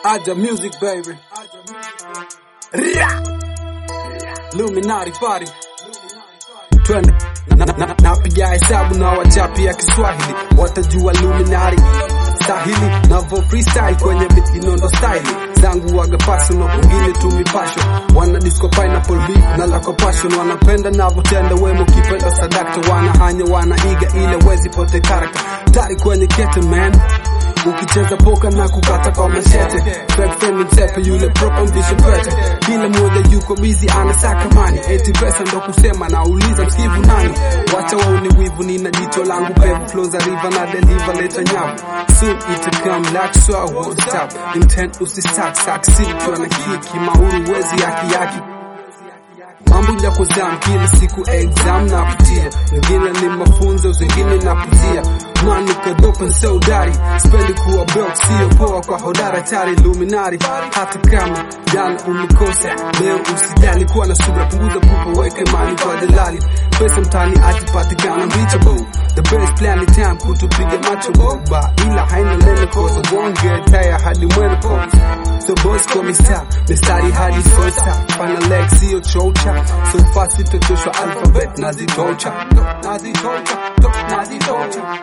Aja music baby. Ra! Luminati party. Twende napiga na, na, na hesabu na wachapi ya Kiswahili watajua Luminati sahili navo freestyle kwenye beat inondo style zangu waga personal wengine tu mipasho wana disco pineapple beat na lako passion wanapenda navotenda wemo kipenda sadakta wanahanya wanaiga ile wezi pote karakta tari kwenye kete man ukicheza poka na kukata kwa mashete fake friend msepe yule proper mvisho pete kila mmoja yuko busy anasaka mani eti pesa ndo kusema na uliza msikivu nani wacha waone wivu nina jicho langu pevu flow za river na deliver leta nyavu soon it come like so I won't stop intent usisak sak sikiwa na kiki mauru wezi yaki yaki mambo ya kuzam kila siku exam na kutia wengine ni mafunzo zingine na kutia mani kadopa saudari spendi kuwa broke sio poa kwa hodara tari luminari hata kama jana umekosa leo usijali kuwa na subra punguza pupa weke mani kwa dalali pesa mtani atipatikana reachable the best plan in time kutupiga macho boba ila haina nene kosa wonge taya hadi mwene kosa so boss kwa mista mistari hadi sosa fana leg sio chocha so fast itotoshwa alphabet nazitocha nazitocha nazitocha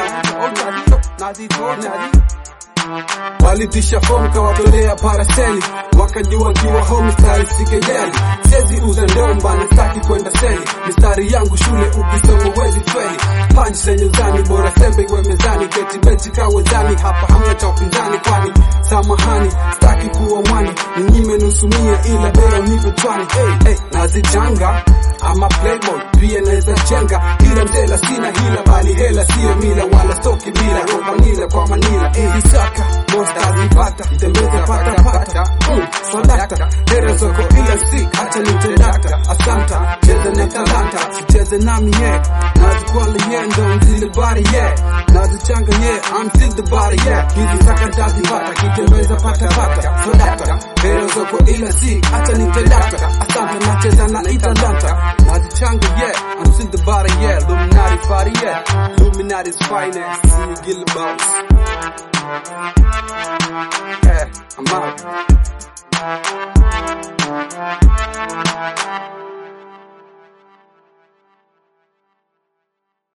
walitisha fomu kawatolea paraseli wakajua kiwa home style sikejeli sezi uza ndomba na staki kwenda seli mistari yangu shule ukisoma wezi feli punch zenye uzani bora sembe iwe mezani keti benchi kawezani hapa hamna cha upinzani kwani samahani staki kuwa mwani ninyime nusu mia ila bora unipe twani hey, hey, nazichanga ama playboy pia naweza chenga ila mzela sina hila bali hela sio mila wala stoki bila romanila kwa manila ilisaka mostazipata tembeza pata pata mm, swadakta hera zoko ila si hata nitedakta asanta cheza na talanta sicheze nami ye nazikwala ye ndo mzile bari ye nazichanga ye I'm still the body ye hizi saka ntazipata kitembeza pata pata swadakta hera zoko ila si hata nitedakta asanta nacheza na italanta nazichanga ye I'm still the body ye Illuminati party ye Illuminati's finest see you Gillibout